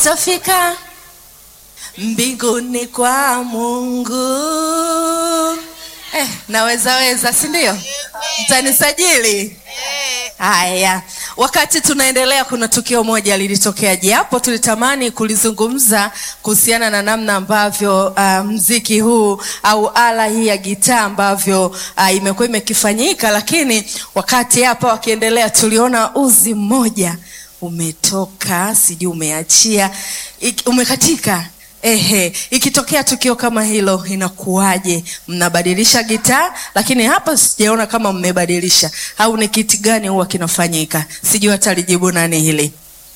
tutafika mbinguni kwa Mungu. Eh, naweza weza, si ndio? Mtanisajili? Haya, wakati tunaendelea, kuna tukio moja lilitokea, japo tulitamani kulizungumza kuhusiana na namna ambavyo uh, mziki huu au ala hii ya gitaa ambavyo uh, imekuwa imekifanyika, lakini wakati hapa wakiendelea, tuliona uzi mmoja umetoka, sijui umeachia, ik- umekatika. Ehe, ikitokea tukio kama hilo inakuwaje? Mnabadilisha gitaa, lakini hapa sijaona kama mmebadilisha, au ni kiti gani huwa kinafanyika? Sijui hata lijibu nani hili.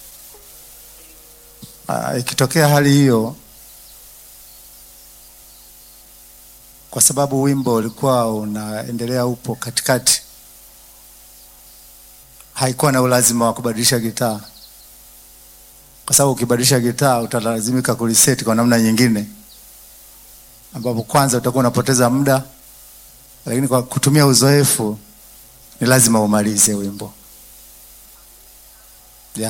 Ah, ikitokea hali hiyo, kwa sababu wimbo ulikuwa unaendelea upo katikati, haikuwa na ulazima wa kubadilisha gitaa, kwa sababu ukibadilisha gitaa utalazimika kuliseti kwa namna nyingine, ambapo kwanza utakuwa unapoteza muda, lakini kwa kutumia uzoefu ni lazima umalize wimbo yeah.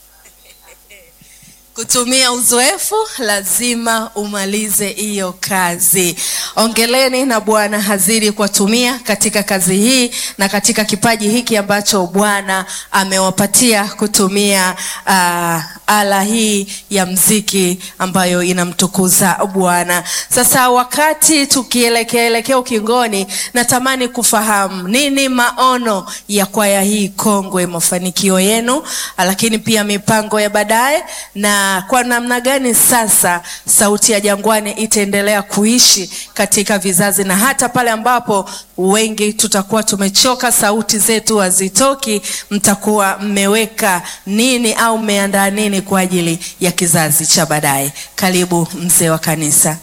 Kutumia uzoefu lazima umalize hiyo kazi. Ongeleni na Bwana hazidi kuwatumia katika kazi hii na katika kipaji hiki ambacho Bwana amewapatia kutumia uh, ala hii ya mziki ambayo inamtukuza Bwana. Sasa wakati tukielekea elekea ukingoni, natamani kufahamu nini maono ya kwaya hii kongwe, mafanikio yenu, lakini pia mipango ya baadaye na kwa namna gani sasa sauti ya Jangwani itaendelea kuishi katika vizazi na hata pale ambapo wengi tutakuwa tumechoka, sauti zetu hazitoki, mtakuwa mmeweka nini au mmeandaa nini kwa ajili ya kizazi cha baadaye? Karibu mzee wa kanisa.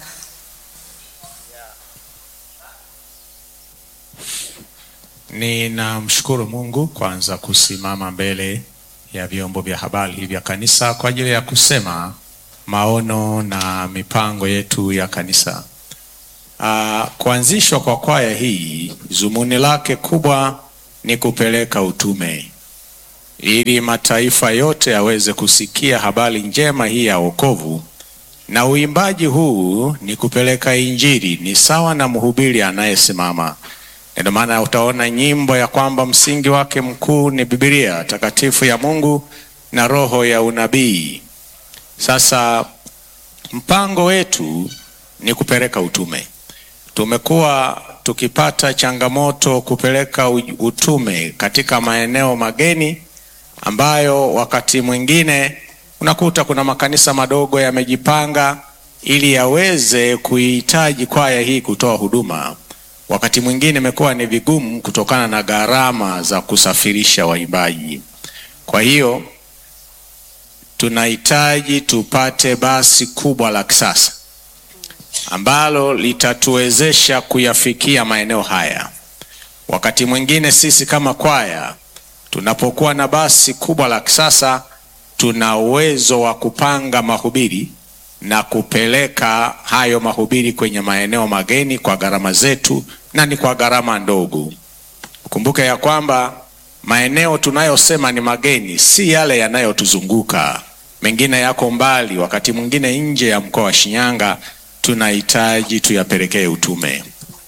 Ninamshukuru Mungu kwanza kusimama mbele ya vyombo vya habari vya kanisa kwa ajili ya kusema maono na mipango yetu ya kanisa. Uh, kuanzishwa kwa kwaya hii zumuni lake kubwa ni kupeleka utume ili mataifa yote yaweze kusikia habari njema hii ya wokovu, na uimbaji huu ni kupeleka Injili, ni sawa na mhubiri anayesimama ndio maana utaona nyimbo ya kwamba msingi wake mkuu ni Biblia takatifu ya Mungu na roho ya unabii. Sasa mpango wetu ni kupeleka utume. Tumekuwa tukipata changamoto kupeleka u- utume katika maeneo mageni ambayo wakati mwingine unakuta kuna makanisa madogo yamejipanga ili yaweze kuihitaji kwaya hii kutoa huduma wakati mwingine imekuwa ni vigumu kutokana na gharama za kusafirisha waimbaji. Kwa hiyo tunahitaji tupate basi kubwa la kisasa ambalo litatuwezesha kuyafikia maeneo haya. Wakati mwingine sisi kama kwaya tunapokuwa na basi kubwa la kisasa, tuna uwezo wa kupanga mahubiri na kupeleka hayo mahubiri kwenye maeneo mageni kwa gharama zetu na ni kwa gharama ndogo. Kumbuke ya kwamba maeneo tunayosema ni mageni si yale yanayotuzunguka, mengine yako mbali, wakati mwingine nje ya mkoa wa Shinyanga, tunahitaji tuyapelekee utume.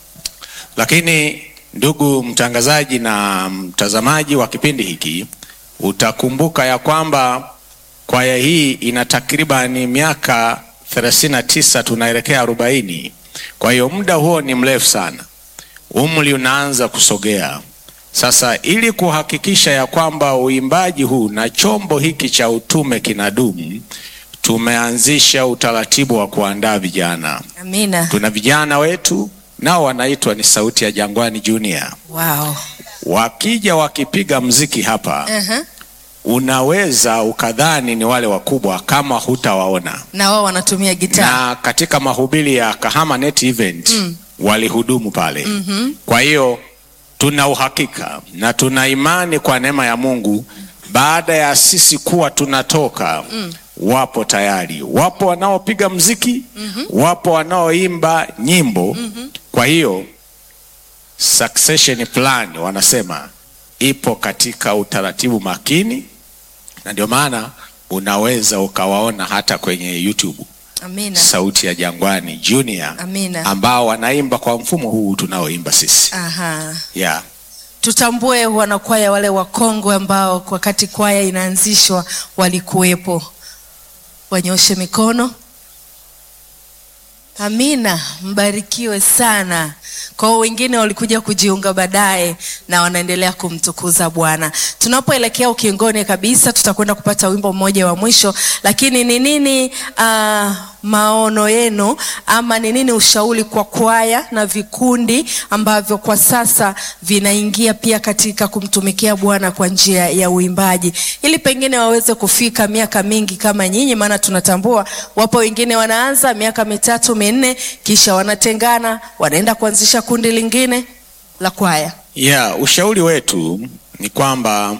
Lakini ndugu mtangazaji na mtazamaji wa kipindi hiki, utakumbuka ya kwamba kwaya hii ina takribani miaka 39 tunaelekea 40. Kwa hiyo muda huo ni mrefu sana, umri unaanza kusogea. Sasa ili kuhakikisha ya kwamba uimbaji huu na chombo hiki cha utume kinadumu, tumeanzisha utaratibu wa kuandaa vijana. Amina. Tuna vijana wetu nao wanaitwa ni Sauti ya Jangwani Junior. Wow. Wakija wakipiga mziki hapa Uh-huh. unaweza ukadhani ni wale wakubwa kama hutawaona. Na wao wanatumia gitaa. Na katika mahubiri ya Kahama Net Event Mm. walihudumu pale. Mhm. Kwa hiyo tuna uhakika na tuna imani kwa neema ya Mungu, baada ya sisi kuwa tunatoka Mm. wapo tayari, wapo wanaopiga mziki wapo wanaoimba nyimbo Kwa hiyo succession plan wanasema ipo katika utaratibu makini, na ndio maana unaweza ukawaona hata kwenye YouTube Amina. Sauti ya Jangwani Junior Amina. ambao wanaimba kwa mfumo huu tunaoimba sisi Aha. yeah. Tutambue wanakwaya wale wakongwe ambao wakati kwaya inaanzishwa walikuwepo. Wanyoshe mikono. Amina, mbarikiwe sana. Kwa hiyo wengine walikuja kujiunga baadaye na wanaendelea kumtukuza Bwana. Tunapoelekea ukingoni kabisa, tutakwenda kupata wimbo mmoja wa mwisho, lakini ni nini uh, maono yenu ama ni nini ushauri kwa kwaya na vikundi ambavyo kwa sasa vinaingia pia katika kumtumikia Bwana kwa njia ya uimbaji, ili pengine waweze kufika miaka mingi kama nyinyi, maana tunatambua wapo wengine wanaanza miaka mitatu minne, kisha wanatengana, wanaenda kuanzisha kundi lingine la kwaya. Yeah, ushauri wetu ni kwamba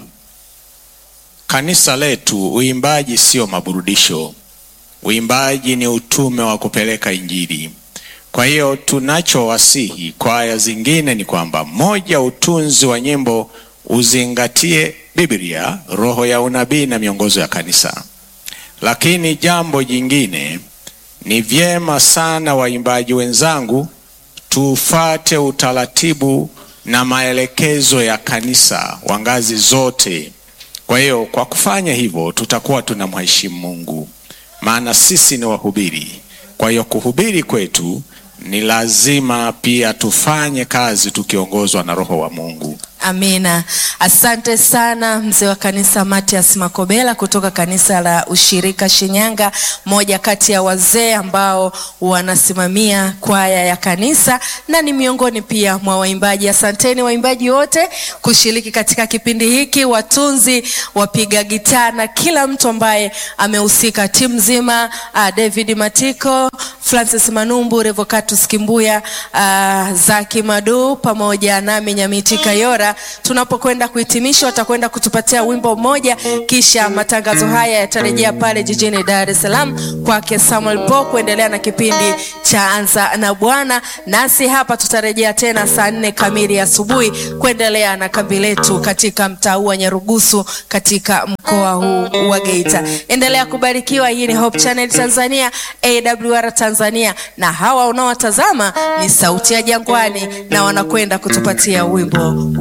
kanisa letu, uimbaji sio maburudisho. Uimbaji ni utume wa kupeleka Injili. Kwa hiyo tunachowasihi kwaya zingine ni kwamba, moja, utunzi wa nyimbo uzingatie Biblia, roho ya unabii na miongozo ya kanisa. Lakini jambo jingine ni vyema sana, waimbaji wenzangu, tufate utaratibu na maelekezo ya kanisa wa ngazi zote. Kwa hiyo kwa kufanya hivyo tutakuwa tunamheshimu Mungu, maana sisi ni wahubiri. Kwa hiyo kuhubiri kwetu ni lazima pia tufanye kazi tukiongozwa na Roho wa Mungu. Amina. Asante sana mzee wa kanisa Matias Makobela kutoka kanisa la Ushirika Shinyanga, moja kati ya wazee ambao wanasimamia kwaya ya kanisa na ni miongoni pia mwa waimbaji. Asanteni waimbaji wote kushiriki katika kipindi hiki, watunzi, wapiga gitaa na kila mtu ambaye amehusika, timu nzima, uh, David Matiko, Francis Manumbu, Revocatus Kimbuya, uh, Zaki Madu pamoja nami Nyamiti Kayora tunapokwenda kuhitimisha, watakwenda kutupatia wimbo mmoja, kisha matangazo haya yatarejea pale jijini Dar es Salaam kwake Samuel Po kuendelea na kipindi cha Anza na Bwana. Nasi hapa tutarejea tena saa nne kamili asubuhi kuendelea na kambi letu katika mtaa huu wa Nyarugusu katika mkoa huu wa Geita. Endelea kubarikiwa. Hii ni Hope Channel Tanzania, AWR Tanzania, na hawa unaowatazama ni Sauti ya Jangwani na wanakwenda kutupatia wimbo